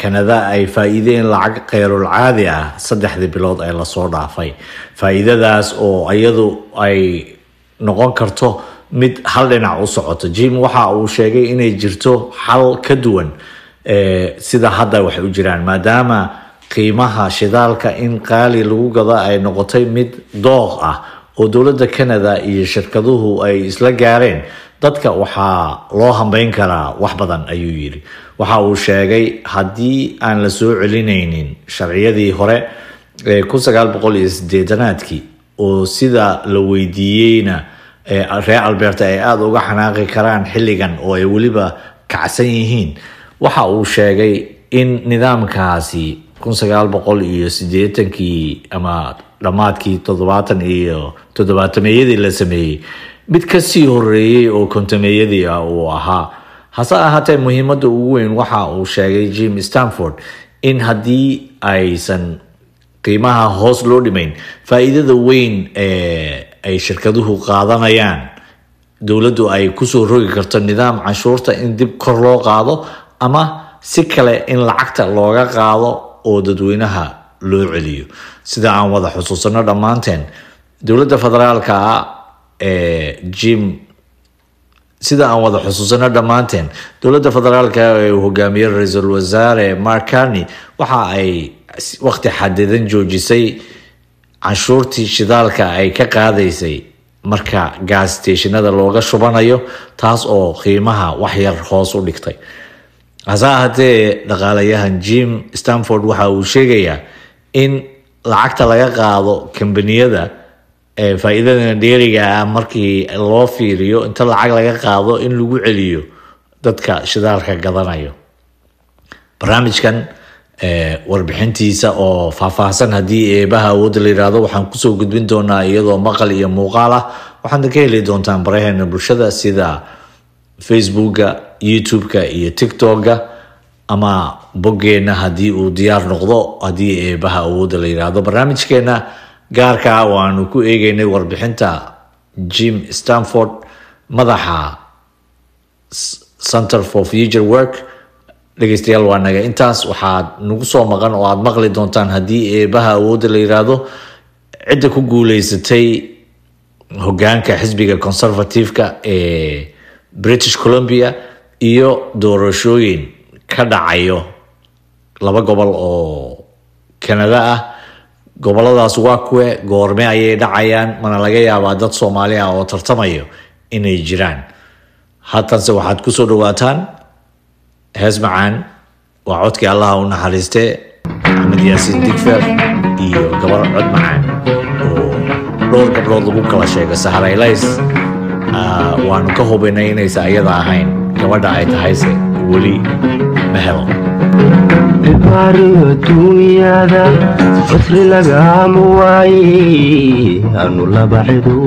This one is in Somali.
kanada ay faa-iideen lacag kheyrul caadi ah saddexdii bilood ee lasoo dhaafay faa-iidadaas oo iyadu ay noqon karto mid hal dhinac u socoto jim waxa uu sheegay inay jirto xal ka duwan sida hadda waxay u jiraan maadaama qiimaha shidaalka in qaali lagu gado ay noqotay mid dooq ah oo dowladda canada iyo shirkaduhu ay isla gaareen dadka waxaa loo hambeyn karaa wax badan ayuu yidhi waxa uu sheegay haddii aan la soo celinaynin sharciyadii hore ee kun sagaal boqol iyo sideetanaadkii oo sida la weydiiyeyna reer alberta ay aada uga xanaaqi karaan xilligan oo ay weliba kacsan yihiin waxa uu sheegay in nidaamkaasi kun sagaal boqol iyo sideetankii ama dhammaadkii toddobaatan iyo toddobaatameyadii la sameeyey mid kasii horeeyey oo kontameeyadii ah uu ahaa hase ahaatee muhiimada ugu weyn waxa uu sheegay jim stanford in haddii aysan qiimaha hoos loo dhimayn faa-iidada weyn ee ay shirkaduhu qaadanayaan dowladdu ay kusoo rogi karto nidaam canshuurta in dib kor loo qaado ama si kale in lacagta looga qaado oo dadweynaha loo celiyo sida aan wada xusuusano dhammaanteen dowladda federaalka ee jim sida aan wada xusuusano dhammaanteen dowladda federaalka ee uu hogaamiye ra-iisul wasaare mark carney waxa ay waqti xadidan joojisay canshuurtii shidaalka ay ka qaadaysay marka gaas stationada looga shubanayo taas oo qiimaha waxyar hoos u dhigtay hase ahaatee dhaqaalayahan jim stanford waxa uu sheegayaa in lacagta laga qaado kambaniyada ee faa-iidada dheeriga ah markii loo fiiriyo inta lacag laga qaado in lagu celiyo dadka shidaalka gadanayo barnaamijkan warbixintiisa oo faahfaahsan haddii eebaha awoodda la yihahdo waxaan kusoo gudbin doonaa iyadoo maqal iyo muuqaal ah waxaadna ka heli doontaan baraheena bulshada sida facebooka youtube-ka iyo tiktok-ga ama boggeena haddii uu diyaar noqdo haddii eebaha awoodda la yihahdo barnaamijkeena gaarka ah waanu ku eegeynay warbixinta jim stanford madaxa center for future work dhegeystayaal waa naga intaas waxaad nagu soo maqan oo aada maqli doontaan haddii eebaha awoodda la yiraahdo cidda ku guuleysatay hogaanka xisbiga conservative-ka ee british columbia iyo doorashooyin ka dhacayo laba gobol oo canada ah goboladaas waa kuwe goorme ayay dhacayaan mana laga yaabaa dad soomaali ah oo tartamayo inay jiraan hatanse waxaad kusoo dhawaataan hees macaan waa codkii allaha u naxariiste maxamed yaasiin digfer iyo gabar cod macaan oo dhowr gabdhood lagu kala sheego saharaylays waanu ka hubinay inaysa ayada ahayn gabadha ay tahayse weli ma helo dhibaariyo duunyada fasri lagama waaye anu laba cidu